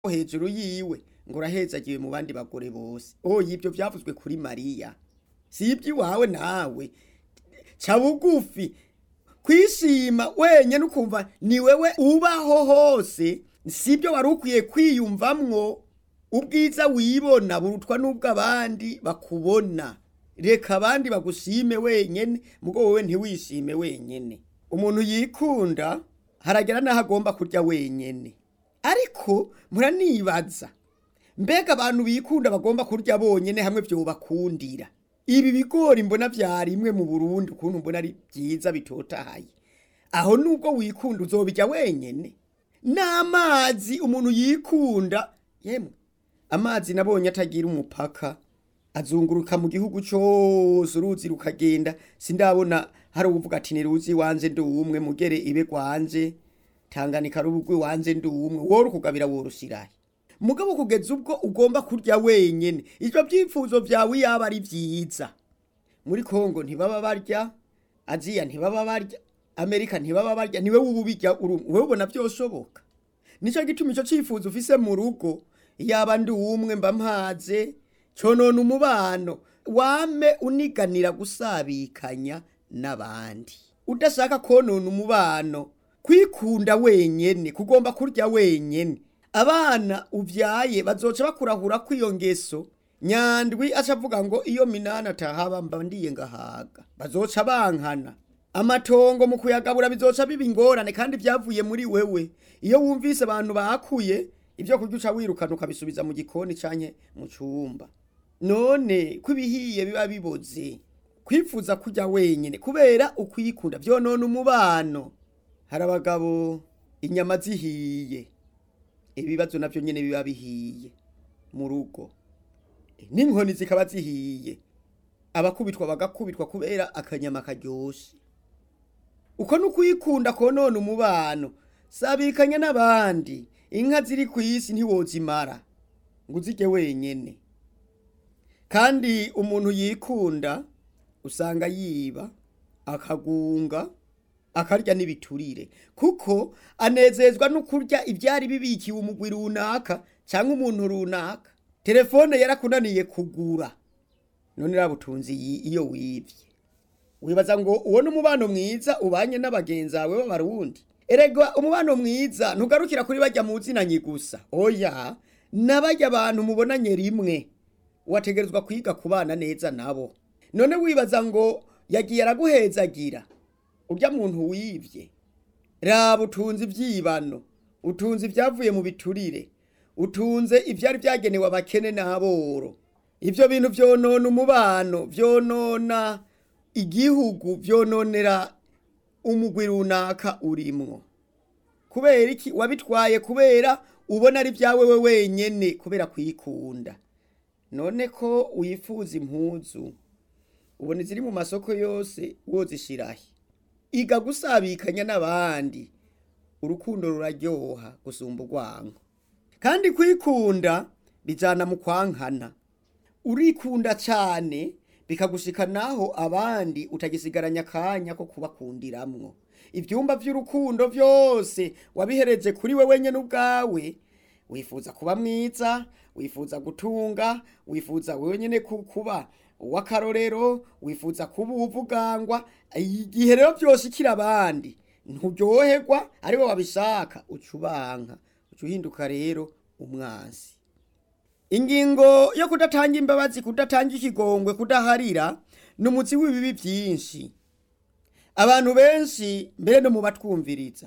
hejuru yiwe ngo urahezagiwe mu bandi bagore bose oya ibyo byavuzwe kuri mariya si iby'iwawe nawe ca bugufi kwishima wenyene ukumva ni wewe ubaho hose sibyo wari ukwiye kwiyumvamwo ubwiza wibona burutwa n'ubw'abandi bakubona reka abandi bagushime wenyene mugo wowe ntiwishime wenyene umuntu yikunda haragera n'aho agomba kurya wenyene ariko muranibaza mbega abantu bikunda bagomba kurya bonyene hamwe vyobakundira ibi bigori mbona vyarimwe mu Burundi ukuntu mbona ari vyiza bitotahaye aho nubwo wikunda uzobirya wenyene n'amazi umuntu yikunda yemwe amazi nabonye atagira umupaka azunguruka mu gihugu cose uruzi rukagenda sindabona hari uvuga ati ni ruzi wanje ndi umwe mugere ibe gwanje tanganika rubugwi wanje ndi umwe woro kugabira worushirahe mugabo kugeza ubwo ugomba kurya wenyene ivyo vyifuzo vyawe yaba ari vyiza muri Kongo ntibaba barya Aziya ntibaba barya Amerika ntibaba barya niwe ububirya wewe ubona vyoshoboka nico gituma ico cifuzo ufise mu rugo yaba ndi umwe mba mpaze conona umubano wame uniganira gusabikanya n'abandi udashaka konona umubano kwikunda wenyene kugomba kurya wenyene abana uvyaye bazoca bakurahura kw'iyo ngeso nyandwi aca avuga ngo iyo minani atahaba mba ndiye ngahaga bazoca bankana amatongo mu kuyagabura bizoca biba ingorane kandi vyavuye muri wewe iyo wumvise abantu bakuye ivyo kurya uca wirukana ukabisubiza mu gikoni canke mu cumba none ko ibihiye biba biboze kwifuza kurya wenyene kubera ukwikunda vyonona umubano hari abagabo inyama zihiye ibibazo navyo nyene biba bihiye mu rugo n'inkoni zikaba zihiye abakubitwa bagakubitwa kubera akanyama karyoshe uko n'ukwikunda konona umubano sabikanya n'abandi inka ziri ku isi ntiwozimara ngo uzirye wenyene kandi umuntu yikunda usanga yiba akagunga akarya n'ibiturire kuko anezezwa no kurya ibyari bibikiwe umugwi runaka cyangwa umuntu runaka telefone yarakunaniye kugura none rabutunzi iyo wivye wibaza ngo uwo n'umubano mwiza ubanye n'abagenzi bawe b'abarundi erega umubano mwiza ntugarukira kuri bajya mu zinanyi gusa oya n'abajya abantu mubonanye rimwe wategerezwa kwiga kubana neza nabo none wibaza ngo yagiye araguhezagira urya muntu wivye raba utunze ivyibano utunze ivyavuye mu biturire utunze ivyari vyagenewe abakene n'aboro ivyo bintu vyonona umubano vyonona igihugu vyononera umugwi runaka urimwo kubera iki wabitwaye kubera ubona ari vyawe we wenyene kubera kwikunda none ko wifuza impuzu ubona iziri mu masoko yose wozishirahe iga gusabikanya n'abandi urukundo ruraryoha gusumba urwango kandi kwikunda bijana mu kwankana urikunda cane bikagushika naho abandi utagisigaranya akanya ko kubakundiramwo ivyumba vy'urukundo vyose wabihereje kuri we wenyene ubwawe wifuza kuba mwiza wifuza gutunga wifuza wenyene kuba uw'akarorero wifuza kuba uwuvugangwa igihe rero vyoshikira abandi nturyoherwa aribo babishaka uca ubanka uca uhinduka rero umwansi ingingo yo kudatanga imbabazi kudatanga ikigongwe kudaharira ni umutsi w'ibibi vyinshi abantu benshi mbere no mu batwumviriza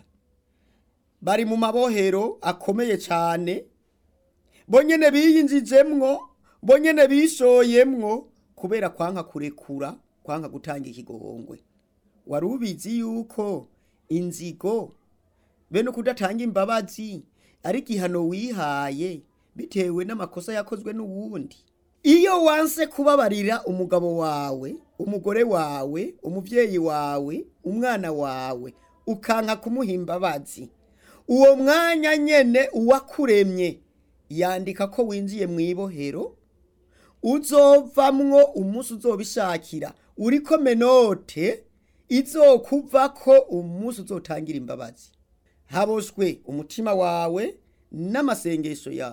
bari mu mabohero akomeye cane bonyene biyinjijemwo bonyene bishoyemwo kubera kwanka kurekura kwanka gutanga ikigongwe wari ubizi yuko inzigo bene kudatanga imbabazi ari igihano wihaye bitewe n'amakosa yakozwe n'uwundi iyo wanse kubabarira umugabo wawe umugore wawe umuvyeyi wawe umwana wawe ukanka kumuha imbabazi uwo mwanya nyene uwakuremye yandika ko winjiye mu ibohero uzovamwo umunsi uzobishakira uriko menote izokuvako umunsi uzotangira imbabazi haboshwe umutima wawe n'amasengesho yawe